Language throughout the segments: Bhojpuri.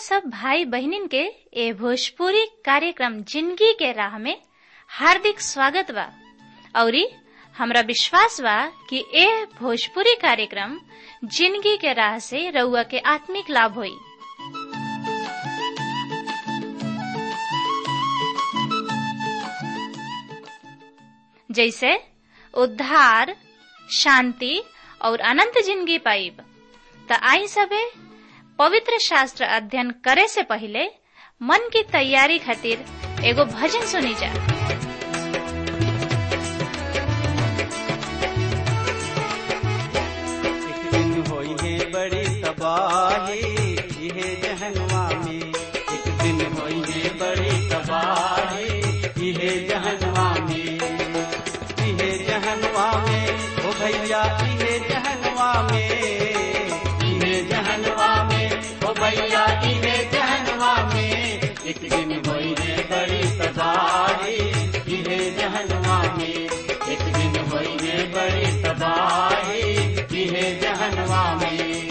सब भाई बहनिन के ए भोजपुरी कार्यक्रम जिंदगी के राह में हार्दिक स्वागत बा औरी हमरा विश्वास बा कि ए भोजपुरी कार्यक्रम जिंदगी के राह से रउआ के आत्मिक लाभ होई जैसे उद्धार शांति और अनंत जिंदगी पाइब त आई सबे पवित्र शास्त्र अध्ययन करे से पहले मन की तैयारी खातिर एगो भजन सुनी जा एक दिन होई है बड़ी तबाही इहे जहनवा में एक दिन होई है बड़ी तबाही इहे जहनवा में इहे जहनवा में ओ भैया इहे जहनवा में इहे जहनवा में ओ भैया इहे जहनवा में एक दिन होई है बड़ी तबाही इहे जहनवा में एक दिन होई है बड़ी तबाही इहे जहनवा में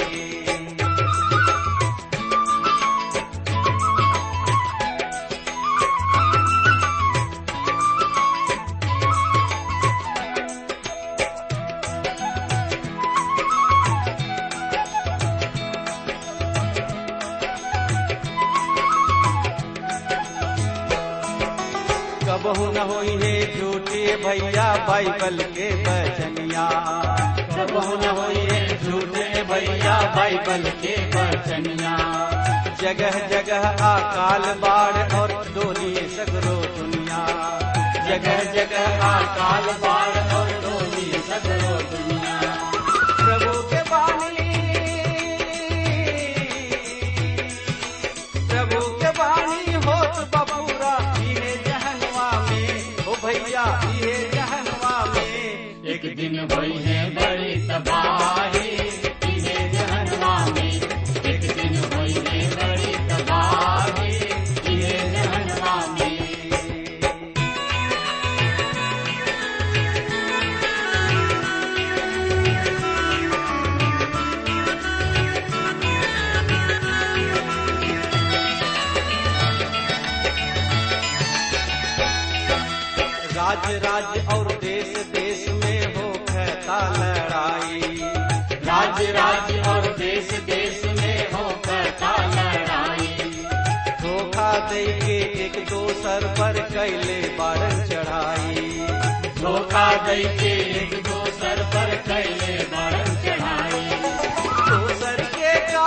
कबहू न होई है झूठे भैया बाइबल के बचनिया कबहू न होई है झूठे भैया बाइबल के बचनिया जगह जगह अकाल बाढ़ और डोली सगरो दुनिया जगह जगह अकाल बाढ़ और डोली सगरो दुनिया प्रभु के बानी प्रभु के बानी होत बबूरा इहे जहनवा में ओ भैया इहे जहनवा में एक दिन होई है बड़ी तबाही इहे जहनवा में एक दिन होई है बड़ी तबाही इहे जहनवा में राज्य राज्य और देश देश में हो कहता लड़ाई राज्य राज्य और देश देश में हो कहता लड़ाई धोखा दे के एक दोसर पर कैले बारन चढ़ाई धोखा दे के एक दोसर पर कैले बारन चढ़ाई दोसर के का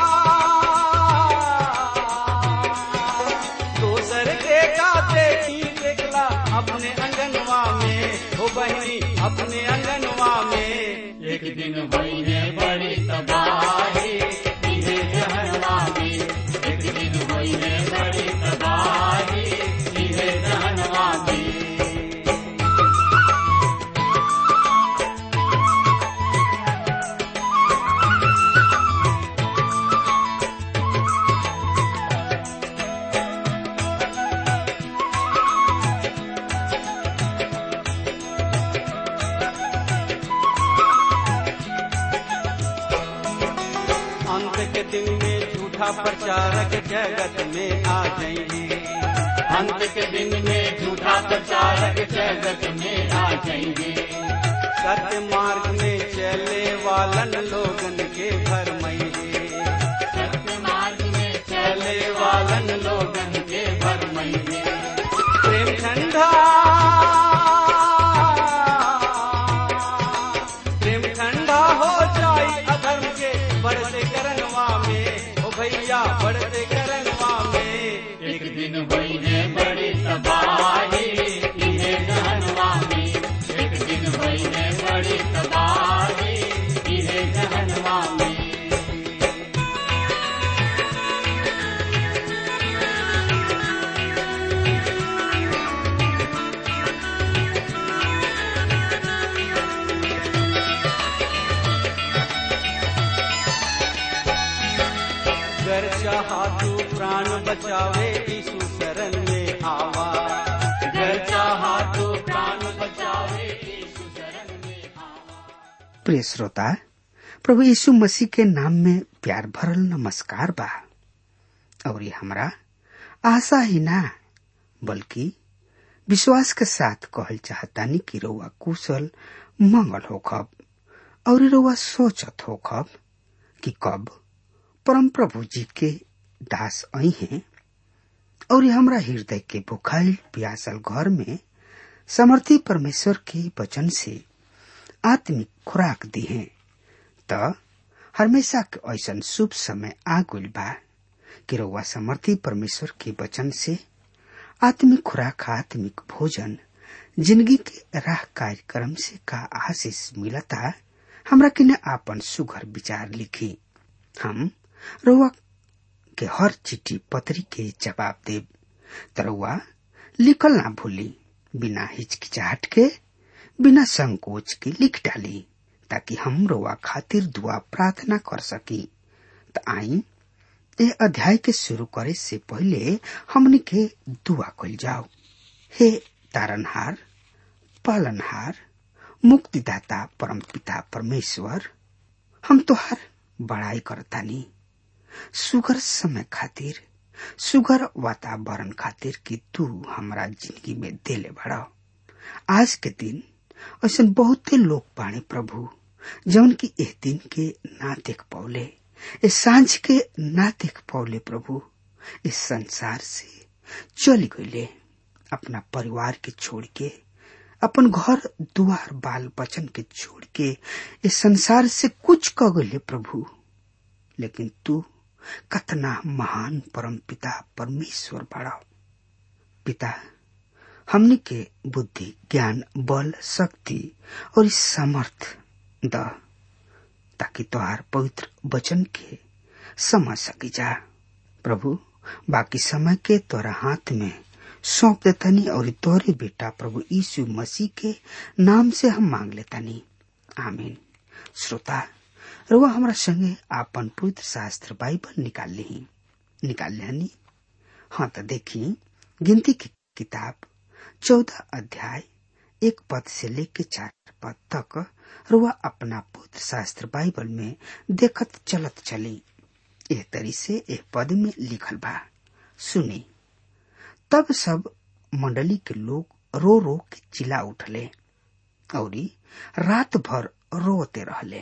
दोसर के का देखी देखला अपने अंगनवा में हो बहनी अपने अंगनवा में एक दिन हुई है बड़ी तबाही इहे जहनवा में एक दिन हुई है बड़ी तबाही इहे जहनवा में अंत के दिन में झूठा प्रचारक जगत में आ जाएंगे अंत के दिन में झूठा प्रचारक जगत में आ जाएंगे सत्य मार्ग में चले वालन लोगन के भरमैये सत्य मार्ग में चले वालन लोगन के भरमैये प्रेम ठंडा प्रेम ठंडा हो जाई अधर्म के बढ़ते करनवा में ओ भैया बढ़ते करनवा में एक दिन हुई है बड़ी तबाही इहे जहनवा में एक दिन हुई है बड़ी तबाही इहे जहनवा में कर चाहा तू प्राण बचावे यीशु शरण में आवा कर चाहा तू प्राण बचावे यीशु शरण में आवा प्रिय श्रोता प्रभु यीशु मसीह के नाम में प्यार भरल नमस्कार बा और हमरा आशा ही ना बल्कि विश्वास के साथ कहल चाहतानी कि रउआ कुशल मंगल होखब और रउआ सोचत होखब कि कब परम प्रभु जी के दास आई हैं और हमरा हृदय के बुखाइल प्यासल घर में समर्थी परमेश्वर के वचन से आत्मिक खुराक दी है त हमेशा के ऐसा शुभ समय आ गइल बा कि रउआ समर्थी परमेश्वर के वचन से आत्मिक खुराक आत्मिक भोजन जिंदगी के राह कार्यक्रम से का आशीष मिलता हमरा किने आपन सुघर विचार लिखी हम रउआ के हर चिट्ठी पत्री के जवाब देब तरउआ लिखल ना भूली बिना हिचकिचाहट के बिना संकोच के लिख डाली ताकि हम रउआ खातिर दुआ प्रार्थना कर सकी त आई ए अध्याय के शुरू करे से पहले हमनी के दुआ कल जाओ हे तारनहार पालनहार मुक्तिदाता परम पिता परमेश्वर हम तोहार बड़ाई करतानी सुगर समय खातिर सुगर वातावरण खातिर कि तू हमरा जिंदगी में देले बड़ा आज के दिन ऐसा बहुते लोग बाणे प्रभु जौन की एह दिन के ना देख पौले इस सांझ के ना देख पौले प्रभु इस संसार से चली गईले अपना परिवार के छोड़ के अपन घर दुआर बाल बचन के छोड़ के इस संसार से कुछ क गईले प्रभु लेकिन तू कतना महान परम पिता परमेश्वर बड़ा पिता हमनी के बुद्धि ज्ञान बल शक्ति और इस समर्थ द ताकि तोहार पवित्र वचन के समझ सकी जा प्रभु बाकी समय के तोरा हाथ में सौंप देतानी और तोरे बेटा प्रभु यीशु मसीह के नाम से हम मांग लेतानी आमीन श्रोता रुआ हमरा संगे आपन पवित्र शास्त्र बाइबल निकाल ली निकाल लेनी हाँ तो देखी गिनती की किताब चौदह अध्याय एक पद से लेके चार पद तक रुआ अपना पवित्र शास्त्र बाइबल में देखत चलत चली एह तरी से एक पद में लिखल बा सुनी तब सब मंडली के लोग रो रो के चिल्ला उठले और रात भर रोते रहले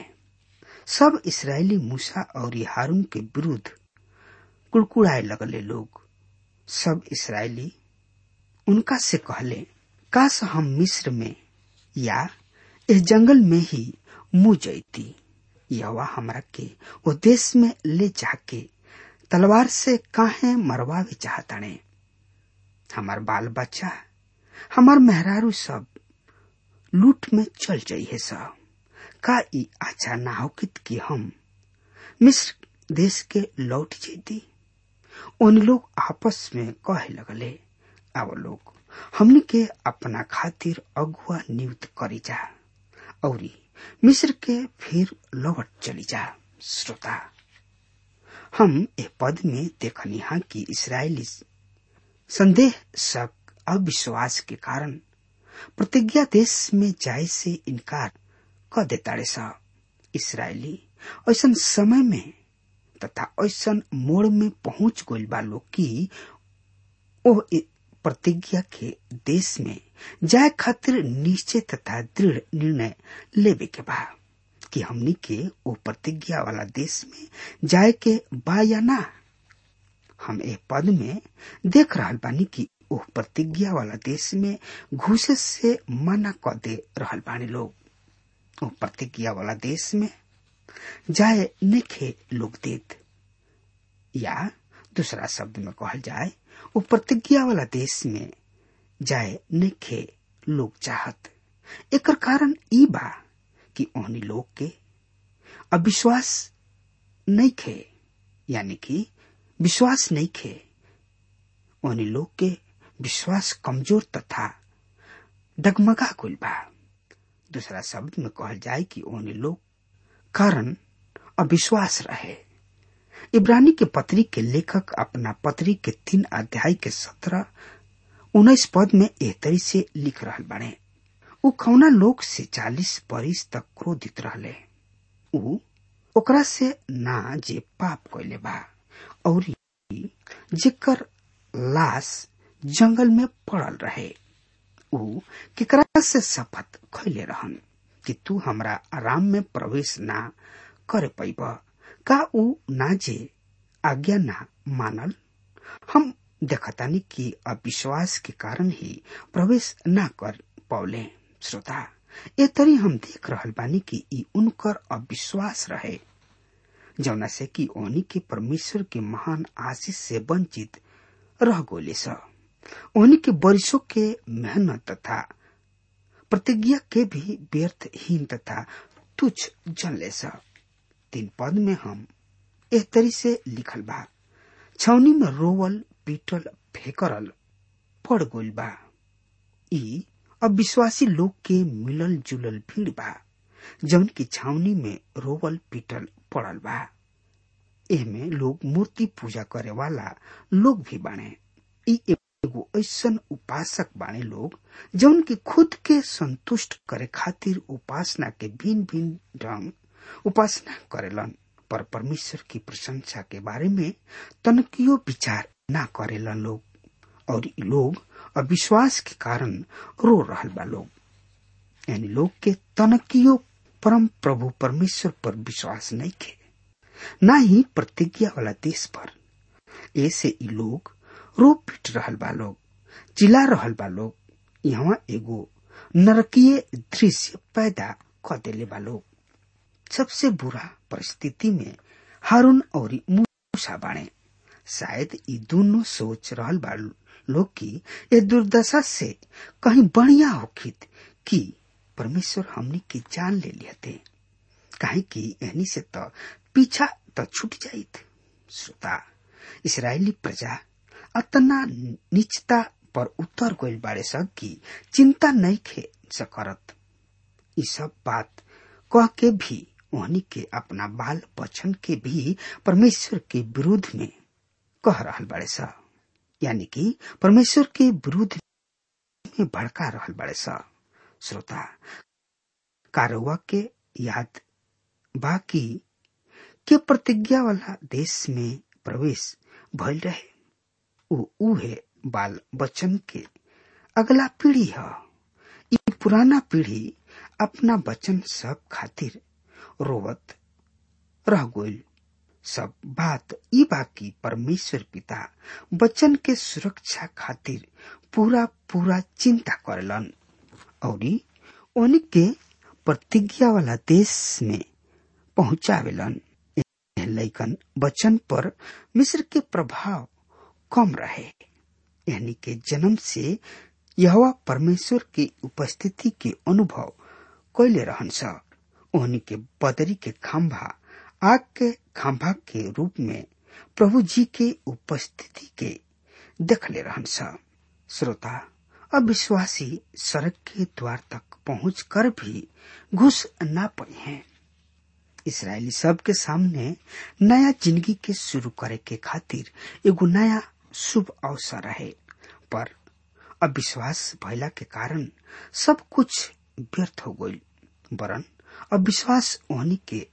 सब इसराइली मूसा और हारून के विरुद्ध कुड़कुड़ाए लगले लोग सब इसराइली उनका से कहले काश हम मिस्र में या इस जंगल में ही मुँह जैती यवा हमरा के वो देश में ले जाके तलवार से काहे मरवावे चाहताने हमार बाल बच्चा हमार मेहरारू सब लूट में चल जाइए सब का ई अच्छा ना होकित कि हम मिस्र देश के लौट जेती उन लोग आपस में कहे लगले अब लोग हमने के अपना खातिर अगुआ नियुक्त करी जा और मिस्र के फिर लौट चली जा श्रोता हम ए पद में देखनी हा कि इसराइली संदेह शक अविश्वास के कारण प्रतिज्ञा देश में जाए से इनकार क देताड़े सा इसराइली ऐसा समय में तथा ऐसा मोड़ में पहुंच गइल बा लोग की ओ प्रतिज्ञा के देश में जाए खातिर निश्चय तथा दृढ़ निर्णय लेवे के बा कि हमनी के ओ प्रतिज्ञा वाला देश में जाए के बा या ना हम ए पद में देख रहा बानी कि ओ प्रतिज्ञा वाला देश में घुसे से मना क दे रहल बानी लोग ओ प्रतिज्ञा वाला देश में जाए नेखे लोग देत या दूसरा शब्द में कहल जाए वो प्रतिज्ञा वाला देश में जाए नेखे लोग चाहत एकर कारण ई बा कि ओहनी लोग के अविश्वास नहीं खे यानी कि विश्वास नहीं खे ओहनी लोग के विश्वास कमजोर तथा डगमगा कुल बा दूसरा शब्द में कहल जाए कि ओहनी लोग कारण अविश्वास रहे इब्रानी के पत्री के लेखक अपना पत्री के तीन अध्याय के सत्रह उन्नीस पद में एहतरी से लिख रहल बने उ खौना लोग से चालीस बरिस तक क्रोधित रहले उ ओकरा से ना जे पाप कैले बा और जेकर लाश जंगल में पड़ल रहे ऊ केकरा से शपथ खैले रहन कि तू हमरा आराम में प्रवेश ना करे पैब का ऊ ना जे आज्ञा ना मानल हम देखतानी कि अविश्वास के कारण ही प्रवेश ना कर पौले श्रोता ए तरी हम देख रहल बानी कि ई उनकर अविश्वास रहे जौना से कि ओनी के परमेश्वर के महान आशीष से वंचित रह गोले स ओनी के वर्षों के मेहनत तथा प्रतिज्ञा के भी व्यर्थहीन तथा तुच्छ जनले स तीन पद में हम एह तरी से लिखल बा छौनी में रोवल पीटल फेकरल पड़ गोल बा ई अविश्वासी लोग के मिलल जुलल भीड़ बा जौन की छावनी में रोवल पीटल पड़ल बा एमे लोग मूर्ति पूजा करे वाला लोग भी बाणे ई एगो ऐसन उपासक बाणे लोग जौन की खुद के संतुष्ट करे खातिर उपासना के भिन्न भिन्न ढंग उपासना करेलन पर परमेश्वर की प्रशंसा के बारे में तनकियो विचार ना करेलन लोग और ई लोग अविश्वास के कारण रो रहल बा लोग यानी लोग के तनकियो परम प्रभु परमेश्वर पर विश्वास नहीं खे न ही प्रतिज्ञा वाला देश पर ऐसे ई लोग रो पीट रहल बा लोग चिल्ला रहल बा लोग यहाँ एगो नरकीय दृश्य पैदा कर देले बा लोग सबसे बुरा परिस्थिति में हारून और मूसा बाणे शायद ई दोनों सोच रहल बा लोग की ये दुर्दशा से कहीं बढ़िया होखित कि परमेश्वर हमनी की जान ले लियते काहे कि एहनी से तो पीछा तो छूट जाइत श्रोता इसराइली प्रजा अतना निचता पर उतर गइल बारे सब की चिंता नहीं खे सकरत ई सब बात कह के भी ओहनी के अपना बाल बचन के भी परमेश्वर के विरुद्ध में कह रहल बारे सब यानी कि परमेश्वर के विरुद्ध में भड़का रहल बारे सब श्रोता कारवा के याद बाकी के प्रतिज्ञा वाला देश में प्रवेश भइल रहे उ उहे बाल बच्चन के अगला पीढ़ी है ई पुराना पीढ़ी अपना बचन सब खातिर रोवत रह गइल सब बात ई बाकी परमेश्वर पिता बच्चन के सुरक्षा खातिर पूरा पूरा चिंता करेलन और ओनी के प्रतिज्ञा वाला देश में पहुंचावेलन लैकन बचन पर मिस्र के प्रभाव कम रहे यानी के जन्म से यह परमेश्वर की उपस्थिति के अनुभव कैले रहन ओहनी के बदरी के खंभा आग के खंभा के रूप में प्रभु जी के उपस्थिति के देखले रहन श्रोता अविश्वासी सड़क के द्वार तक पहुंच कर भी घुस न पाए हैं इसराइली सब के सामने नया जिंदगी के शुरू करे के खातिर एगो नया शुभ अवसर रहे पर अविश्वास भैला के कारण सब कुछ व्यर्थ हो गई वरन अविश्वास ओहनी के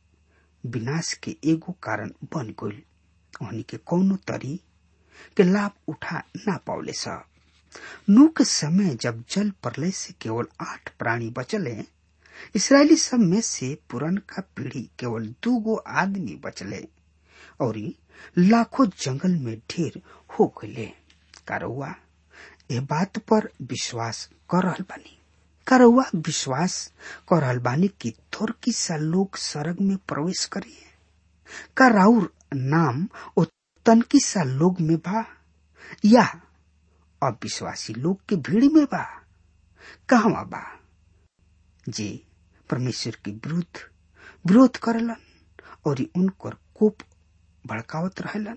विनाश के एगो कारण बन गई ओहनी के कौनो तरी के लाभ उठा ना पावले सा नू के समय जब जल प्रलय से केवल आठ प्राणी बचले इसराइली सब में से पुरन का पीढ़ी केवल दू गो आदमी बचले और लाखों जंगल में ढेर हो गए कारौआ ए बात पर विश्वास कर रहल बानी कारौआ विश्वास कर रहल बानी कि थोर सा लोग सरग में प्रवेश करिए का राउर नाम ओ तनकी सा लोग में बा या अविश्वासी लोग के भीड़ में बा कहवा बा जे परमेश्वर के विरुद्ध विरोध करलन और उनकर कोप भड़कावत रहलन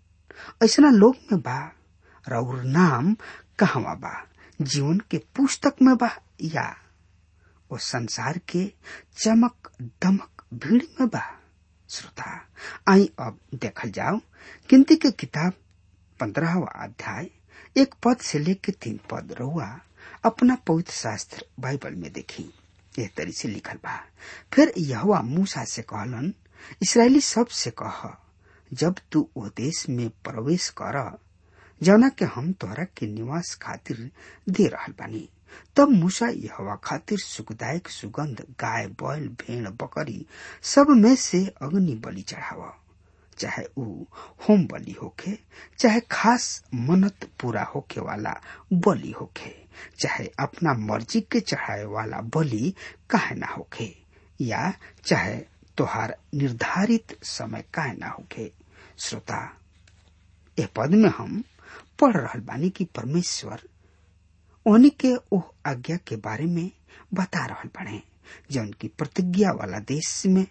ऐसा लोग में बा राउर नाम कहवा बा जीवन के पुस्तक में बा या वो संसार के चमक दमक भीड़ में बा श्रोता आई अब देखल जाओ गिनती के किताब पंद्रहवा अध्याय एक पद से लेके तीन पद रहुआ अपना पवित्र शास्त्र बाइबल में देखी यह तरी से लिखल बा फिर यहवा मूसा से कहलन इसराइली सब से कह जब तू ओ देश में प्रवेश कर जौना के हम तोहरा के निवास खातिर दे रहल बानी तब मूसा यहवा खातिर सुखदायक सुगंध गाय बैल भेड़ बकरी सब में से अग्नि बलि चढ़ावा चाहे ऊ होम बलि होखे चाहे खास मनत पूरा होखे वाला बलि होखे चाहे अपना मर्जी के चढ़ाए वाला बलि काहे ना होखे या चाहे तोहार निर्धारित समय काहे ना होखे श्रोता ए पद में हम पढ़ रहल बानी कि परमेश्वर उन्हीं के ओह आज्ञा के बारे में बता रहल बने जौन की प्रतिज्ञा वाला देश में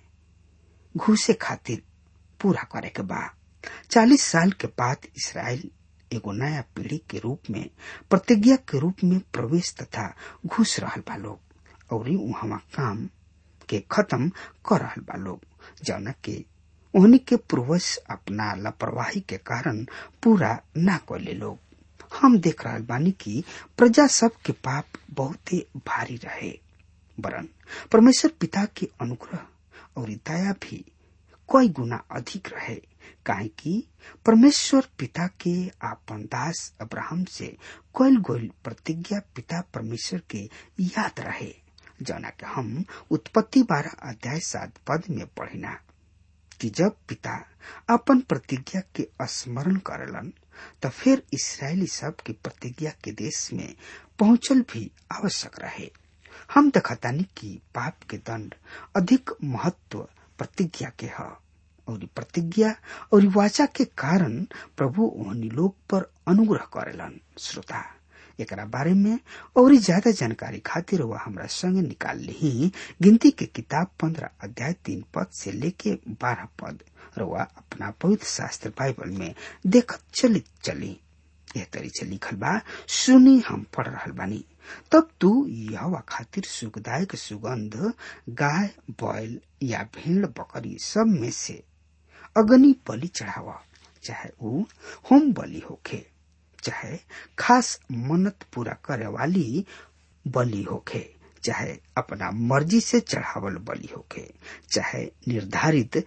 घुसे खातिर पूरा करे के बा चालीस साल के बाद इसराइल एगो नया पीढ़ी के रूप में प्रतिज्ञा के रूप में प्रवेश तथा घुस रहल बा लोग और वहां काम के खत्म कर रहल बा लोग जौना के उन्हीं के पूर्वज अपना लापरवाही के कारण पूरा ना कैले लोग हम देख रहल बानी कि प्रजा सब के पाप बहुत ही भारी रहे वरन परमेश्वर पिता के अनुग्रह और दया भी कई गुना अधिक रहे काहे कि परमेश्वर पिता के आपन दास अब्राहम से कैल गोल प्रतिज्ञा पिता परमेश्वर के याद रहे जना के हम उत्पत्ति बारह अध्याय सात पद में पढ़िना कि जब पिता अपन प्रतिज्ञा के स्मरण करलन तो फिर इसराइली सब के प्रतिज्ञा के देश में पहुंचल भी आवश्यक रहे हम देखतानी कि पाप के दंड अधिक महत्व प्रतिज्ञा के है और प्रतिज्ञा और वाचा के कारण प्रभु ओहनी लोग पर अनुग्रह करेलन श्रोता एकरा बारे में और ज्यादा जानकारी खातिर वह हमरा संग निकाल ली गिनती के किताब पंद्रह अध्याय तीन पद से लेके बारह पद रुआ अपना पवित्र शास्त्र बाइबल में देखत चलित चली यह तरी से लिखल बा सुनी हम पढ़ रहल बानी तब तू यह खातिर सुखदायक सुगंध गाय बैल या भेड़ बकरी सब में से अग्नि बलि चढ़ावा चाहे ऊ होम बलि होखे चाहे खास मन्नत पूरा करे वाली बलि होखे चाहे अपना मर्जी से चढ़ावल बलि होखे चाहे निर्धारित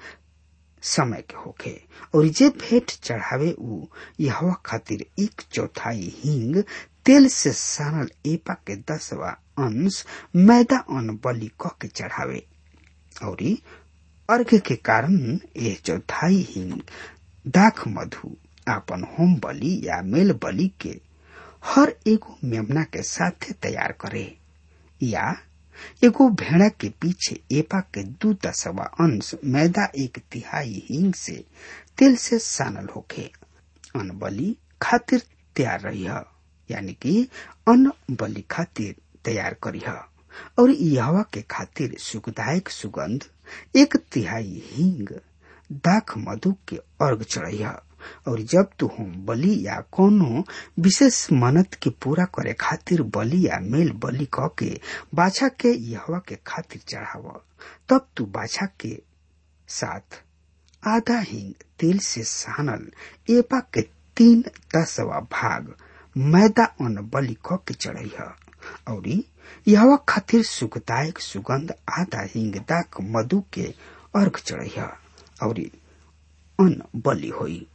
समय के होखे और जे भेंट चढ़ावे ऊ यहवा खातिर एक चौथाई हींग तेल से सानल एपा के दसवा अंश मैदा अन्न बलि क के चढ़ावे और अर्घ के कारण यह चौथाई हींग दाख मधु आपन होम बलि या मेल बलि के हर एगो मेमना के साथे तैयार करे या एगो भेड़ा के पीछे एपा के दू दसवा अंश मैदा एक तिहाई हिंग से तेल से सानल होखे अन्न बलि खातिर तैयार रही यानी कि अन्न बलि खातिर तैयार करी और यहवा के खातिर सुखदायक सुगंध एक तिहाई हिंग दाख मधु के अर्घ चढ़ी और जब तू होम बलि या कोनो विशेष मनत के पूरा करे खातिर बलि या मेल बलि क के बाछा के यहवा के खातिर चढ़ाव तब तू बाछा के साथ आधा हिंग तेल से सानल एपा के तीन दसवा भाग मैदा अन्न बलि क के चढ़ी और यहवा खातिर सुखदायक सुगंध आधा हिंग दाक मधु के अर्घ चढ़ी और अन्न बलि होई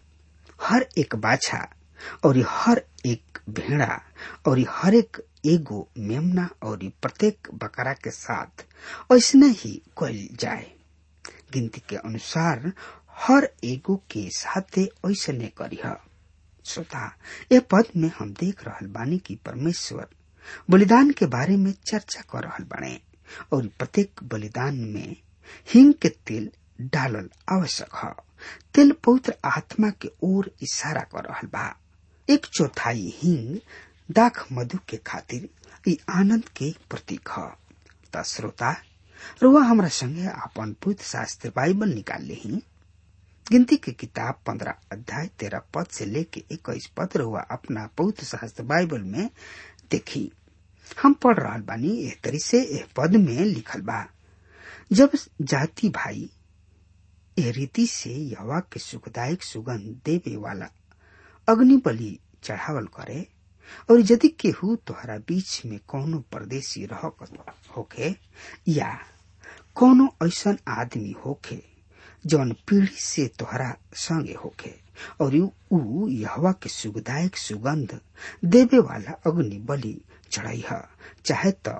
हर एक बाछा और हर एक भेड़ा और हर एक एगो मेमना और प्रत्येक बकरा के साथ ऐसने ही कल जाए गिनती के अनुसार हर एगो के साथे ऐसने करीह श्रोता ए पद में हम देख रहल बानी कि परमेश्वर बलिदान के बारे में चर्चा कर रहल बाने और प्रत्येक बलिदान में हिंग के तेल डालल आवश्यक है तेल पवित्र आत्मा के ओर इशारा कर रहल बा एक चौथाई हिंग दाख मधु के खातिर ई आनंद के प्रतीक है त श्रोता रुआ हमरा संगे अपन पवित्र शास्त्र बाइबल निकाल ली गिनती के किताब पंद्रह अध्याय तेरह पद से लेके इक्कीस पद रुआ अपना पवित्र शास्त्र बाइबल में देखी हम पढ़ रहा बानी एह तरी से एह पद में लिखल बा जब जाति भाई ए रीति से यवा के सुखदायक सुगंध देवे वाला अग्नि बलि चढ़ावल करे और यदि केहू तोहरा बीच में कोनो परदेशी रह होखे या कोनो ऐसन आदमी होखे जौन पीढ़ी से तोहरा संगे होखे और ऊ यहवा के सुखदायक सुगंध देवे वाला अग्नि बलि चढ़ाई है चाहे तो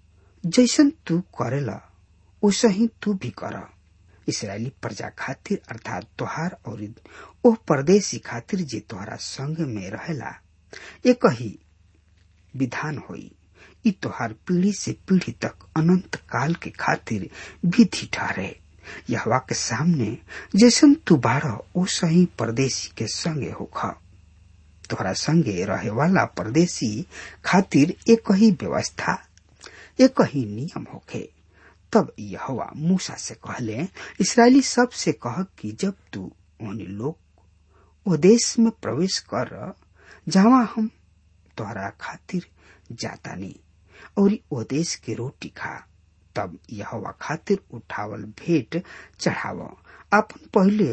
जैसन तू करेला वैसे ही तू भी कर इसराइली प्रजा खातिर अर्थात तोहार और ओ परदेसी खातिर जे तोहरा संग में रहेला एक ही विधान होई ई तोहार पीढ़ी से पीढ़ी तक अनंत काल के खातिर विधि ठहरे यहवा के सामने जैसन तू बाढ़ ओ सही परदेसी के संगे होख तोहरा संगे रहे वाला परदेसी खातिर एक ही व्यवस्था एक ही नियम होखे तब यहवा मूसा से कहले इसराइली सब से कह कि जब तू उन लोग वो देश में प्रवेश कर जहाँ हम तोहरा खातिर जाता नहीं और ओ देश के रोटी खा तब यहवा खातिर उठावल भेंट चढ़ाव अपन पहले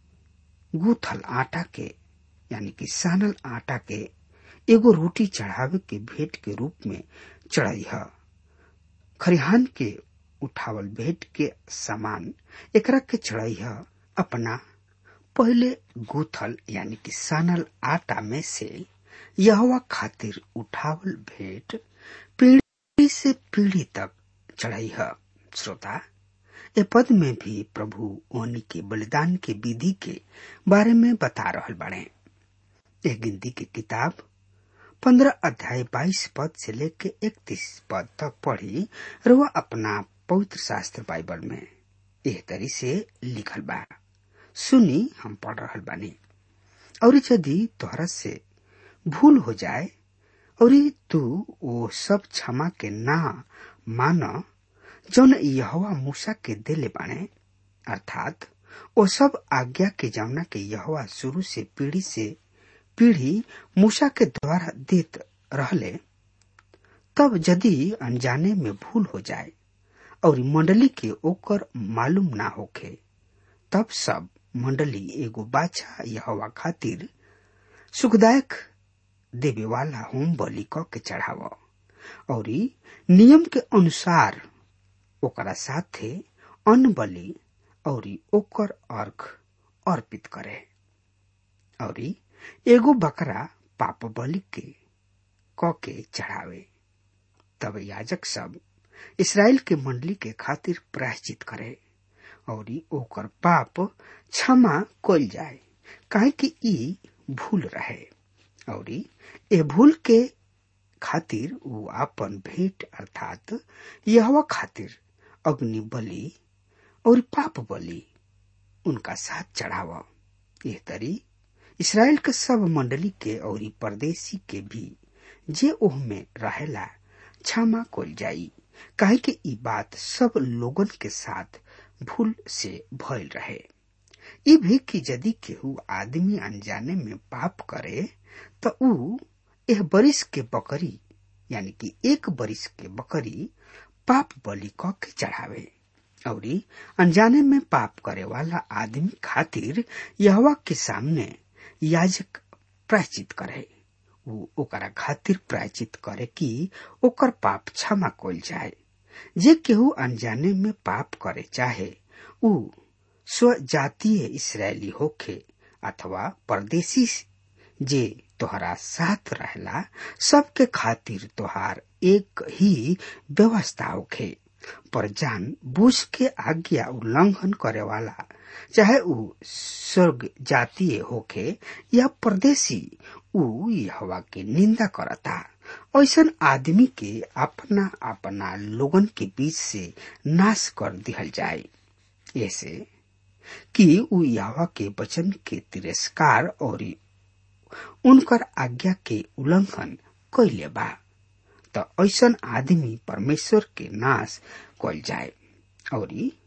गूथल आटा के यानी कि सानल आटा के एगो रोटी चढ़ावे के भेंट के रूप में चढ़ाई है खरिहान के उठावल भेंट के समान एकरा के चढ़ाई है अपना पहले गूथल यानी कि सानल आटा में से यहवा खातिर उठावल भेंट पीढ़ी से पीढ़ी तक चढ़ाई है श्रोता ए पद में भी प्रभु ओनी के बलिदान के विधि के बारे में बता रहल बाड़े एक गिनती की किताब पंद्रह अध्याय बाईस पद से लेके इकतीस पद तक पढ़ी रुआ अपना पवित्र शास्त्र बाइबल में एह तरी से लिखल बा सुनी हम पढ़ रहल बानी और यदि तोहरा से भूल हो जाए और तू वो सब क्षमा के ना मान जौन यहवा मूसा के दिले बाणे अर्थात वो सब आज्ञा के जौना के यहवा शुरू से पीढ़ी से पीढ़ी मूसा के द्वारा देत रहले तब यदि अनजाने में भूल हो जाए और मंडली के ओकर मालूम ना होखे तब सब मंडली एगो बाछा यहवा खातिर सुखदायक देवे वाला होम बलि क के चढ़ाव और नियम के अनुसार ओकरा साथे अन्न बलि और ओकर अर्घ अर्पित करे और एगो बकरा पाप बलि के क के चढ़ावे तब याजक सब इसराइल के मंडली के खातिर प्रायश्चित करे और ओकर पाप क्षमा कल जाए काहे कि ई भूल रहे और ए भूल के खातिर वो आपन भेंट अर्थात यहवा खातिर अग्नि बलि और पाप बलि उनका साथ चढ़ाव यह तरी इसराइल के सब मंडली के और परदेसी के भी जे ओह में रहेला क्षमा कल जाई काहे कि ई बात सब लोगन के साथ भूल से भयल रहे ई भी कि यदि केहू आदमी अनजाने में पाप करे तो ऊ एह बरिस के बकरी यानी कि एक बरिस के बकरी पाप बलि क के चढ़ावे और अनजाने में पाप करे वाला आदमी खातिर यहवा के सामने याजक प्रायचित करे ऊ ओकरा खातिर प्रायचित करे कि ओकर पाप क्षमा कल जाए जे केहू अनजाने में पाप करे चाहे ऊ स्वजातीय इसराइली होखे अथवा परदेसी जे तोहरा साथ रहला सबके खातिर तोहार एक ही व्यवस्था होखे पर जान बूझ के आज्ञा उल्लंघन करे वाला चाहे ऊ स्वर्ग जातीय होखे या परदेसी ऊ हवा के निंदा करता ऐसन आदमी के अपना अपना लोगन के बीच से नाश कर दिहल जाए ऐसे कि ऊ यावा के वचन के तिरस्कार और उनकर आज्ञा के उल्लंघन कैले बा त ऐसन आदमी परमेश्वर के नाश कल जाए और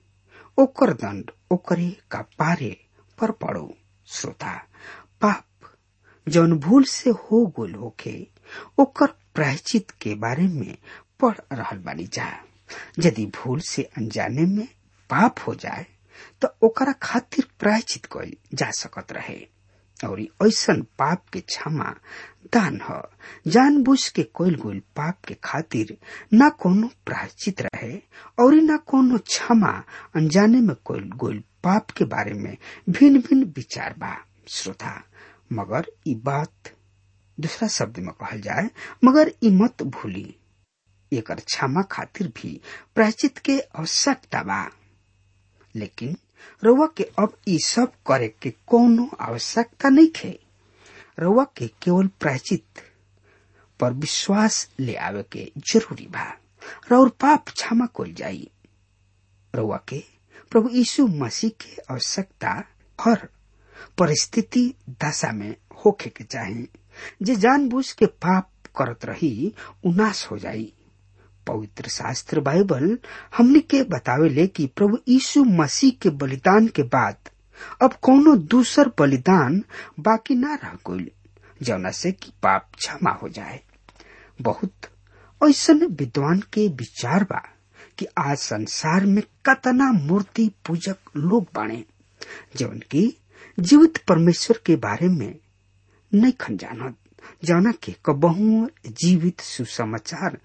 ओकर दंड ओकरे का पारे पर पड़ो श्रोता पाप जौन भूल से हो गोल होखे ओकर प्रायचित के बारे में पढ़ रहल बानी जा यदि भूल से अनजाने में पाप हो जाए तो ओकरा खातिर प्रायचित कइल जा सकत रहे और ऐसन पाप के क्षमा दान ह जानबूझ के कोइल गोइल पाप के खातिर न कोनो प्रायश्चित रहे और न कोनो क्षमा अनजाने में कोइल गोइल पाप के बारे में भिन्न भिन्न विचार बा श्रोता मगर ई बात दूसरा शब्द में कहल जाए मगर ई मत भूली एकर क्षमा खातिर भी प्रायश्चित के आवश्यकता बा लेकिन रउआ के अब ई सब करे के कोनो आवश्यकता नहीं खे रउआ के केवल प्रायचित पर विश्वास ले आवे के जरूरी बा और पाप क्षमा कल जाई रउआ के प्रभु यीशु मसीह के आवश्यकता हर परिस्थिति दशा में होखे के चाही जे जानबूझ के पाप करत रही उनाश हो जाई पवित्र शास्त्र बाइबल हमने के बतावेले कि प्रभु यीशु मसीह के बलिदान के बाद अब कोनो दूसर बलिदान बाकी ना रह गइल जौना से कि पाप क्षमा हो जाए बहुत ऐसन विद्वान के विचार बा कि आज संसार में कतना मूर्ति पूजक लोग बाणे जौन की जीवित परमेश्वर के बारे में नहीं खन जानत जौना के कबहू जीवित सुसमाचार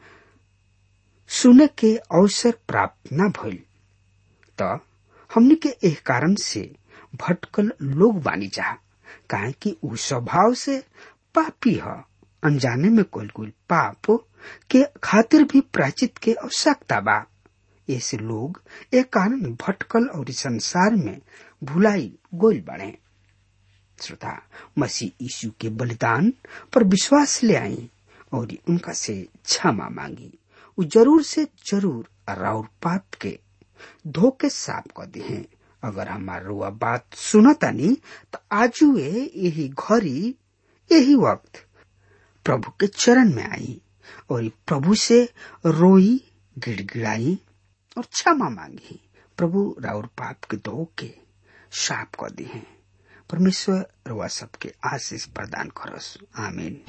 सुने के अवसर प्राप्त न भइल त हमने के एह कारण से भटकल लोग बानी जा काहे कि उ स्वभाव से पापी ह अनजाने में कोल कोल पाप के खातिर भी प्राचित के आवश्यकता बा ऐसे लोग एक कारण भटकल और संसार में भुलाई गोल बने श्रोता मसीह यीशु के बलिदान पर विश्वास ले आई और उनका से क्षमा मांगी उ जरूर से जरूर राउर पाप के धोके साफ कर दी हैं अगर हमार रुआ बात सुनतानी तो आजू यही घड़ी यही वक्त प्रभु के चरण में आई और प्रभु से रोई गिड़गिड़ाई और क्षमा मांगी प्रभु राउर पाप के धो के साफ कर दी हैं परमेश्वर रुआ सबके आशीष प्रदान करस आमीन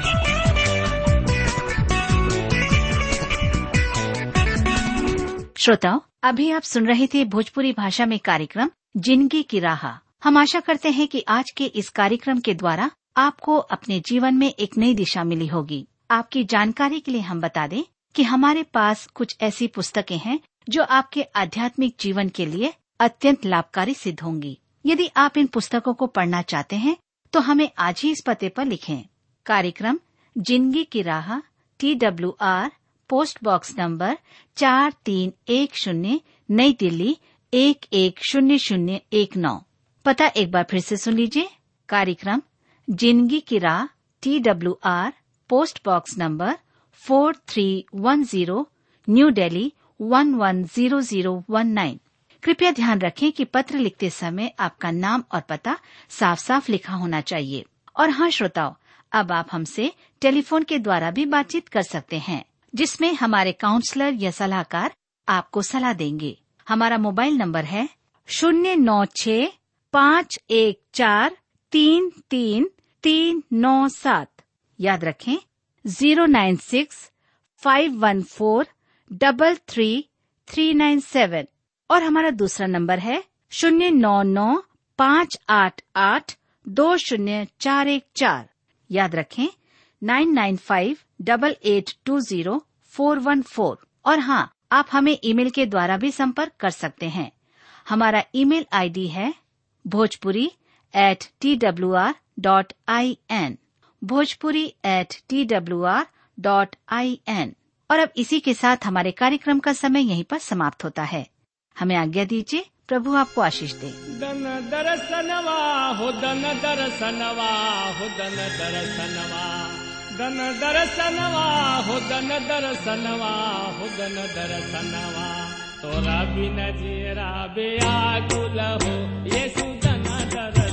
श्रोताओं अभी आप सुन रहे थे भोजपुरी भाषा में कार्यक्रम जिंदगी की राह हम आशा करते हैं कि आज के इस कार्यक्रम के द्वारा आपको अपने जीवन में एक नई दिशा मिली होगी आपकी जानकारी के लिए हम बता दें कि हमारे पास कुछ ऐसी पुस्तकें हैं जो आपके आध्यात्मिक जीवन के लिए अत्यंत लाभकारी सिद्ध होंगी यदि आप इन पुस्तकों को पढ़ना चाहते हैं तो हमें आज ही इस पते पर लिखें कार्यक्रम जिंदगी की राह T W R post box number चार तीन एक शून्य नई दिल्ली एक एक शून्य शून्य एक नौ पता एक बार फिर से सुन लीजिए कार्यक्रम जिंदगी की राह T W R post box number four three one zero New Delhi one one zero zero one nine कृपया ध्यान रखें कि पत्र लिखते समय आपका नाम और पता साफ साफ लिखा होना चाहिए और हाँ श्रोताओं अब आप हमसे टेलीफोन के द्वारा भी बातचीत कर सकते हैं जिसमें हमारे काउंसलर या सलाहकार आपको सलाह देंगे हमारा मोबाइल नंबर है शून्य नौ छ पाँच एक चार तीन तीन तीन नौ सात याद रखें zero nine six five one four double three three nine seven और हमारा दूसरा नंबर है शून्य नौ नौ पाँच आठ आठ दो शून्य चार एक चार याद रखें nine nine five double eight two zero four one four और हाँ आप हमें ईमेल के द्वारा भी संपर्क कर सकते हैं हमारा ईमेल आईडी है Bhojpuri at T W R dot I N Bhojpuri at T W R dot I N और अब इसी के साथ हमारे कार्यक्रम का समय यहीं पर समाप्त होता है हमें आज्ञा दीजिए प्रभु आपको आशीष दे दन दरसनवा हो दन दरसनवा हो दन दरसनवा दन दरसनवा हो दन दरसनवा हो दन दरसनवा तोरा बिन जीरा बेआ गुल हो ये सुदन दरसनवा